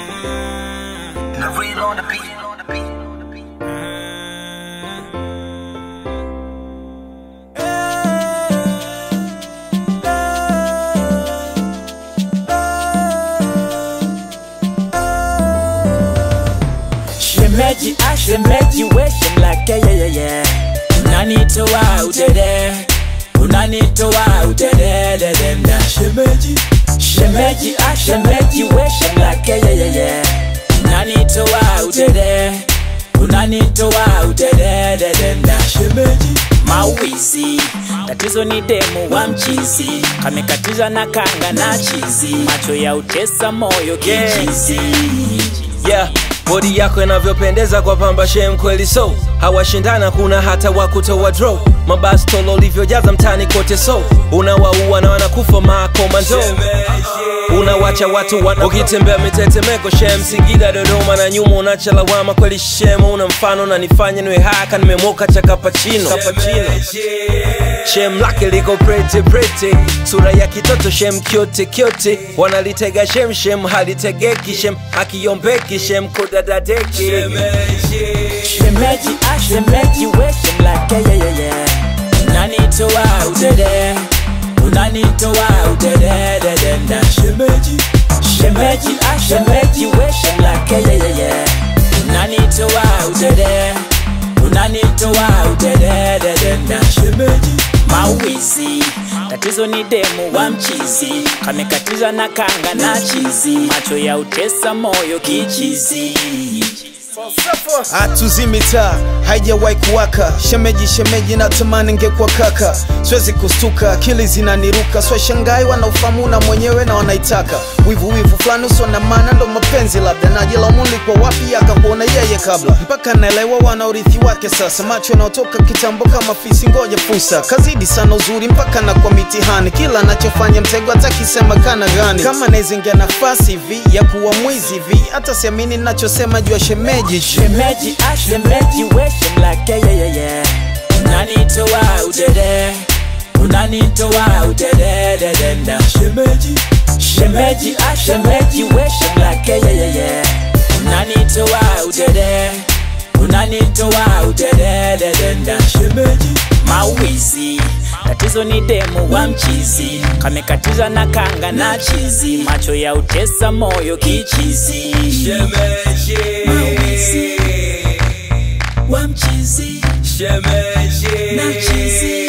The real on the beat. Shemeji, I shemeji, we shem like yeah, yeah, yeah. Unanitoa udede, unanitoa udede, de dem da. Shemeji, shemeji, I shemeji, we shem like yeah, yeah, yeah, yeah. Unanitoa udede, unanitoa udede, de dem da. Shemeji, mawizi tatizo ni demu wa mchizi kamekatiza na kanga na chizi macho ya utesa moyo kichizi yeah bodi yako inavyopendeza kwa pamba shem kweli so hawashindana kuna hata wakutoa draw mabastolo ulivyojaza mtani kote so unawaua na wanakufa makomando unawacha watu wana ukitembea mitetemeko shem singida dodoma na nyuma unacha lawama kweli shem una mfano na nifanye niwe haka nimemoka cha kapachino shem lake liko prete prete sura ya kitoto shem kyote kyote wanalitega shem shem halitegeki shem akiombeki shem kodadadeki shemeji ah shemeji we shem like yeah yeah yeah unanitoa udede unanitoa udede de de da shemeji shemeji ah shemeji we shem like yeah yeah yeah unanitoa udede unanitoa udede de de da shemeji mawizi tatizo ni demu wa mchizi kamekatiza na kanga na chizi macho ya utesa moyo kichizi hatuzimi taa haijawahi kuwaka shemeji shemeji natamani ngekuwa kaka siwezi kustuka akili zinaniruka swashangai wanaufamu na mwenyewe na wanaitaka wivu wivu fulani usio na maana ndo mapenzi labda najilamuli kwa wapi akakuona yeye kabla mpaka naelewa wana urithi wake sasa macho yanaotoka kitambo kama fisi ngoja fursa kazidi sana uzuri mpaka na kwa mitihani kila anachofanya mtego atakisema kana gani kama naizingia nafasi hivi ya kuwa mwizi hivi hata siamini nachosema juu ya shemeji shemeji ah shemeji we shem like yeah yeah yeah yeah unanitoa udede unanitoa udede de de da shemeji shemeji ah shemeji we shem like yeah yeah yeah yeah unanitoa udede unanitoa udede de de da shemeji mawizi tatizo ni demu wa mchizi kamekatiza na kanga na chizi macho ya utesa moyo kichizi mawizi wa mchizi na chizi